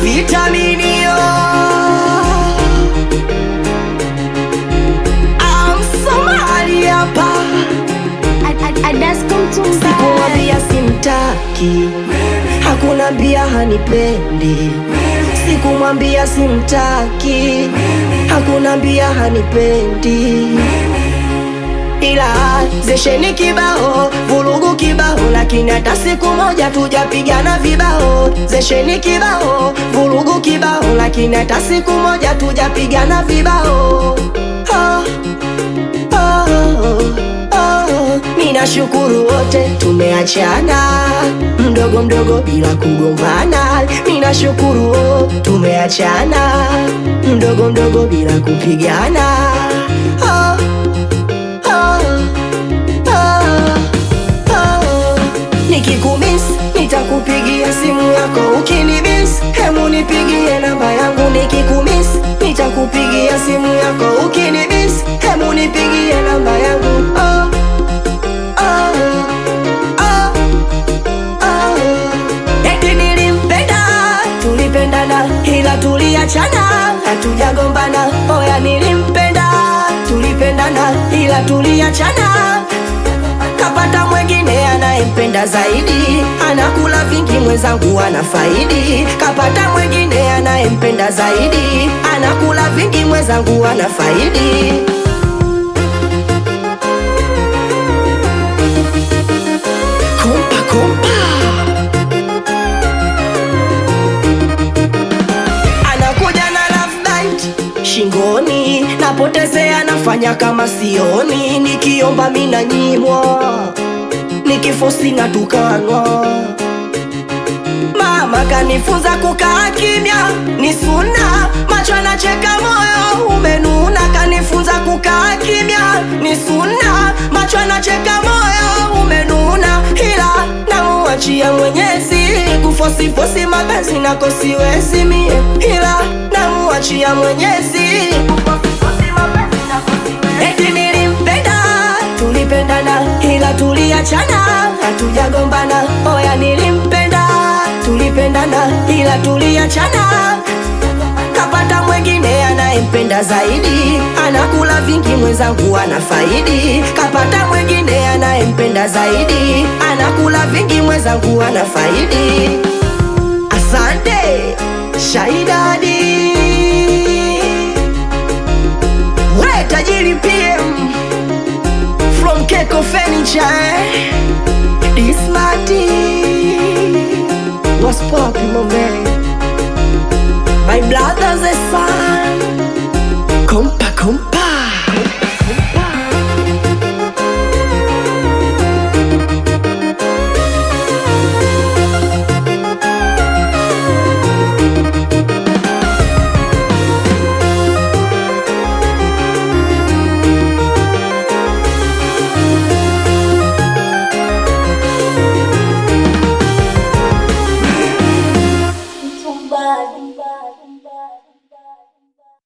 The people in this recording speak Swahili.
vitaminio amsomali hapa sikumwambia simtaki hakuna mbia hanipendi sikumwambia simtaki hakuna mbia hanipendi ila zesheni kibao vurugu kibao lakini hata siku moja tujapigana vibao zesheni kibao vurugu kibao lakini hata siku moja tujapigana vibao oh, oh, oh. Ninashukuru wote tumeachana mdogo mdogo bila kugombana. Ninashukuru wote tumeachana mdogo mdogo bila kupigana. Oh, oh, oh, oh. Nikikumiss nitakupigia simu yako ukinimiss, hemu nipigie namba yangu. Nikikumiss nitakupigia simu yako ukinimiss, hemu nipigie namba yangu. Oh, oh, oh, oh. Eti nilimpenda, tulipendana ila tuliachana, hatujagombana. Oya, nilimpenda, tulipendana ila tuliachana kapata mwengine anayempenda zaidi, anakula vingi, mwenzangu ana faidi. Kapata mwengine anayempenda zaidi, anakula vingi, mwenzangu ana faidi. Kumpa kumpa, anakuja na love bite shingoni, napotezea, nafanya kama sioni, nikiomba mina nyimwa, nikifosi na tukanwa. Mama kanifunza kukaa kimya, ni suna, macho anacheka, moyo umenuna. Kanifunza kukaa kimya, ni suna, macho anacheka, moyo umenuna, ila namuachia Mwenyezi, kufosifosi mapenzi nako siwezi mie, ila namuachia Mwenyezi, kufosifosi mapenzi nako siwezi. Eti nilimpenda, tulipendana, ila tuliachana, hatujagombana. Oya, nilimpenda, tulipendana, ila tuliachana kapata mwengine anayempenda zaidi, anakula vingi, mwenzangu ana faidi. Kapata mwengine anayempenda zaidi, anakula vingi, mwenzangu ana faidi. Asante Shaidadi, we tajiri PM from Keko Furniture, eh? This Marty was popping my man. My brother's a son. Compa, compa.